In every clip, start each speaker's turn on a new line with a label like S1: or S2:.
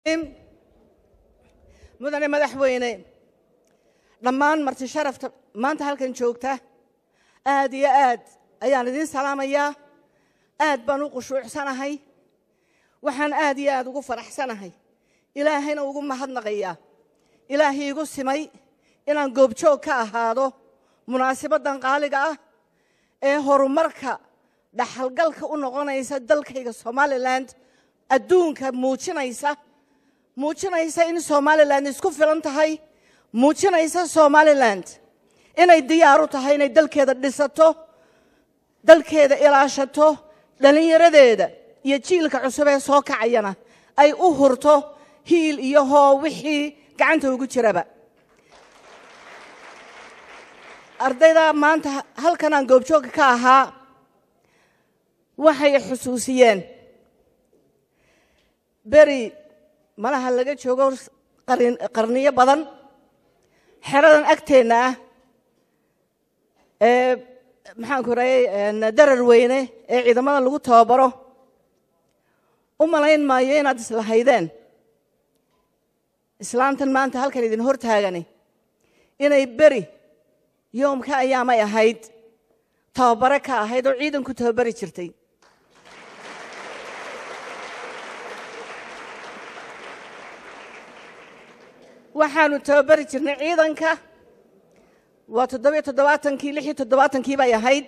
S1: mudane madaxweyne dhammaan marti sharafta maanta halkan joogta aad iyo aad ayaan idiin salaamayaa aad baan u qushuucsanahay waxaan aad iyo aad ugu faraxsanahay ilaahayna ugu mahadnaqayaa ilaahay igu simay inaan goobjoog ka ahaado munaasabaddan qaaliga ah ee horumarka dhaxalgalka u noqonaysa dalkayga somalilan adduunka muujinaysa muujinaysa in somalilan isku filan tahay muujinaysa somalilan inay diyaaru tahay inay dalkeeda dhisato dalkeeda ilaashato dhallinyaradeeda iyo jiilka cusub ee soo kacayana ay u hurto hiil iyo hoo wixii gacanta ugu jiraba ardayda maanta halkan aan goobjooga ka ahaa waxay xusuusiyeen beri malaha laga joogo qarniyo badan xeradan agteenna ah ee maxaanku raayey darar weyne ee ciidamada lagu tababaro u malayn maayo inaad islahaydeen islaantan maanta halkan idin hor taagani inay beri yoomka ayaamay ahayd tababare ka ahayd oo ciidanku tababari jirtay waxaanu tababari jirnay ciidanka waa toddobiyo toddobaatankii lix iyo toddobaatankii bay ahayd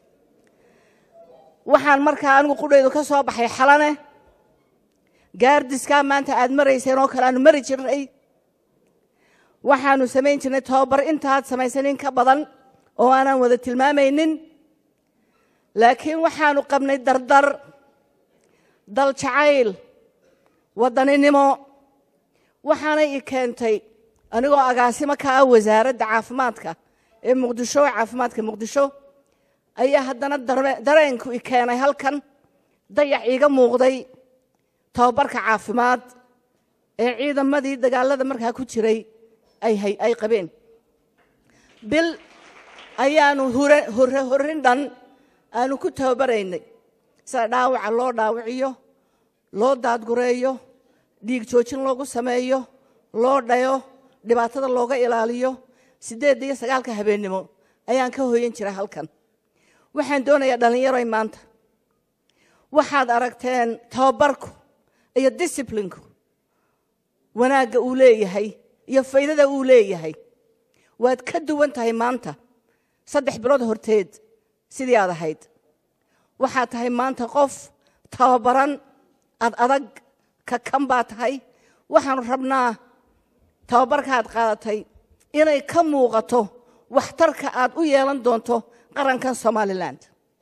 S1: waxaan markaa anigu qudhaydu ka soo baxay xalane gaardiskaa maanta aad marayseen oo kale aanu mari jirnay waxaanu samayn jirnay tababar intaad samaysanin ka badan oo aanaan wada tilmaamaynin laakiin waxaanu qabnay dardar dal jacayl waddaninimo waxaanay i keentay anigoo agaasimo ka ah wasaaradda caafimaadka ee muqdisho caafimaadka muqdisho ayaa haddana dareenku i keenay halkan dayac iiga muuqday tababarka caafimaad ee ciidamadii dagaalada markaa ku jiray ay qabeen bil ayaanu horrin dhan aanu ku tababaraynay sida dhaawaca loo dhaawiciyo loo daadgureeyo dhiig joojin loogu sameeyo loo dhayo dhibaatada looga ilaaliyo siddeedda iyo sagaalka habeennimo ayaan ka hoyan jira halkan waxaan doonayaa dhallinyaroy maanta waxaad aragteen tababarku iyo disciblinku wanaagga uu leeyahay iyo faydada uu leeyahay waad ka duwan tahay maanta saddex bilood horteed sidii aad ahayd waxaad tahay maanta qof tababaran ad adag ka kan baa tahay waxaanu rabnaa tababarkaaad qaadatay inay ka muuqato waxtarka aad u yeelan doonto qarankan somalilan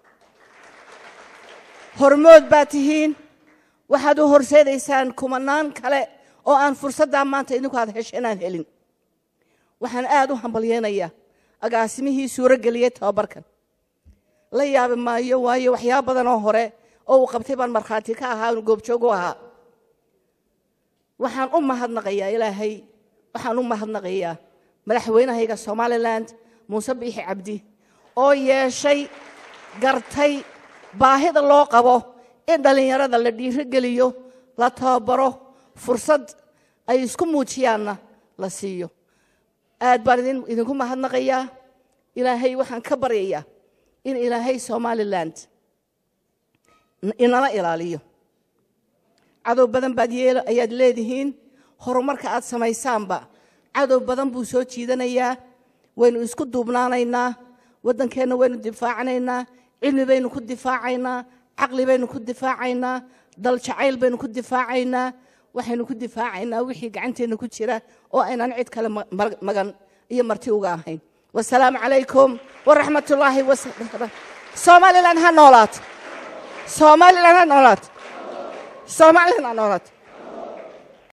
S1: hormood baad tihiin waxaad u horseedaysaan kumanaan kale oo aan fursaddaa maanta idinku aad hesheen aan helin waxaan aad u hambalyeynayaa agaasimihii suuro geliyey tababarkan la yaabi maayo waayo waxyaaba badan oo hore oo uu qabtay baan markhaati ka ahaa anu goobjoog u ahaa waxaan u mahadnaqayaa ilaahay waxaan u mahadnaqayaa madaxweynahayga somalilan muuse biixi cabdi oo yeeshay gartay baahida loo qabo in dhallinyarada la dhiirogeliyo la tababaro fursad ay isku muujiyaanna la siiyo aad baan idinku mahadnaqayaa ilaahay waxaan ka baryayaa in ilaahay somalilan inala ilaaliyo cadow badan baad ayaad leedihiin horumarka aad samaysaanba cadow badan buu soo jiidanayaa waynu isku duubnaanaynaa waddankeenna waynu difaacanaynaa cilmi baynu ku difaacaynaa caqli baynu ku difaacaynaa dal jacayl baynu ku difaacaynaa waxaynu ku difaacaynaa wixii gacanteenna ku jira oo aynaan cid kale magan iyo marti uga ahayn wasalaamu calaykum waraxmat ullaahi somalilan ha noolaato somalilan ha noolaato somalilan ha noolaato